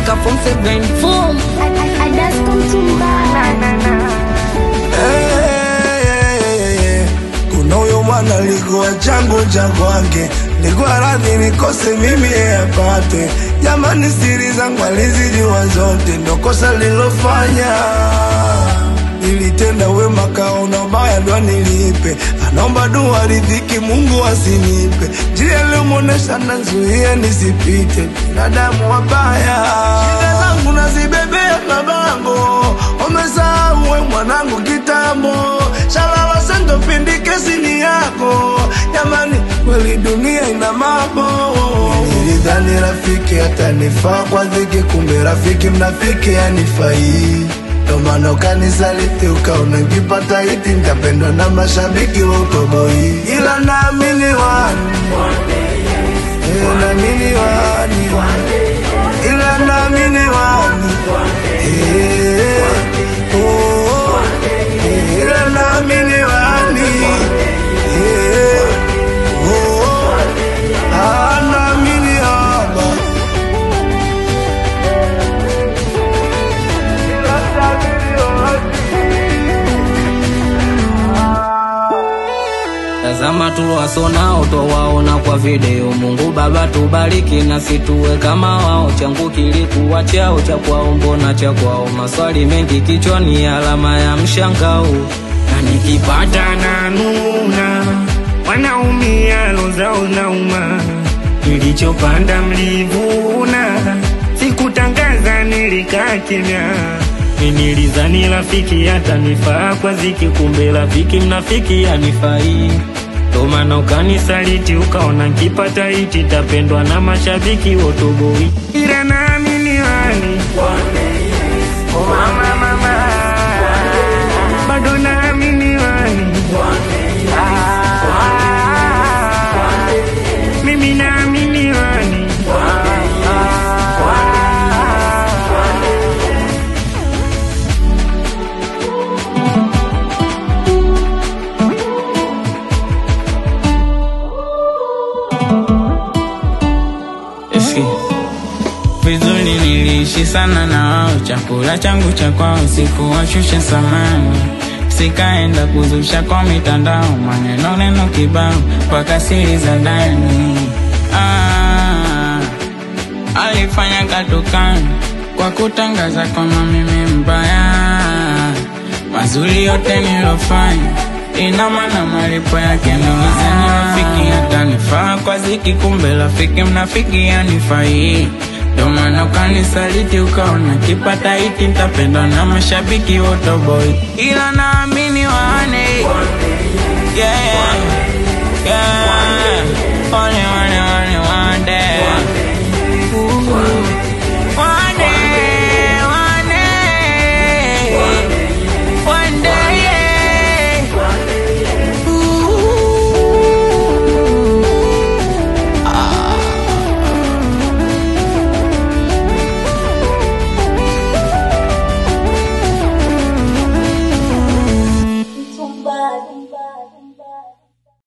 mpaka form 7 form Eh, kuna huyo mwana likuwa changu cha kwake, likuwa radhi nikose mimi yeye apate. Jamani, siri zangu alizijua zote, ndo kosa lilofanya Nilitenda wema kaona baya ndo nilipe, anaomba dua ridhiki Mungu asinipe, njia iliyomwonesha nazuia nisipite, binadamu wabaya, shida zangu nazibebea mabango, umesahau we mwanangu kitambo, shalala sendo pindi kesi ni yako, jamani kweli dunia ina mambo. Nilidhani rafiki atanifaa kwa dhiki, kumbe rafiki mnafiki anifai ndo maana ukanisaliti ukaona nkipata hiti nitapendwa na mashabiki wa utoboi, ila naamini wani Eh, naamini wani ila naamini wani Eh, oh, eh, ila naamini wani Eh, oh, ah, naamini haba Tazama tuliwasonao twawaona kwa video. Mungu Baba tubariki na situwe kama wao. Changu kilikuwa chao cha kwao, mbona cha kwao? Maswali mengi kichwani, alama ya mshangao. na nikipata na nuna wanaumia lozao nauma nilichopanda mlivuna sikutangaza nilikaa kimya nilizani rafiki atanifaa kwa ziki kumbe rafiki mnafiki anifai ndo maana ukanisaliti ukaona nkipata hiti tapendwa na mashabiki wotoboi ila naamini wani Oh, mama, mama. bado naamini wani Ah, mimi naamini wani Eski. Vizuri niliishi sana na wao, chakula changu cha kwao sikuwashusha samani, sikaenda kuzusha kwa mitandao, maneno neno kibao mpaka siri za ndani. Ah, alifanya katukani kwa kutangaza kwamba mimi mbaya, mazuri yote nilofanya ina maana malipo yake nilizani rafiki atanifaa kwa ziki, kumbe rafiki mnafiki anifai. Ndo maana ukanisaliti ukaona kipata hiti nitapendwa na mashabiki wote boy, ila nami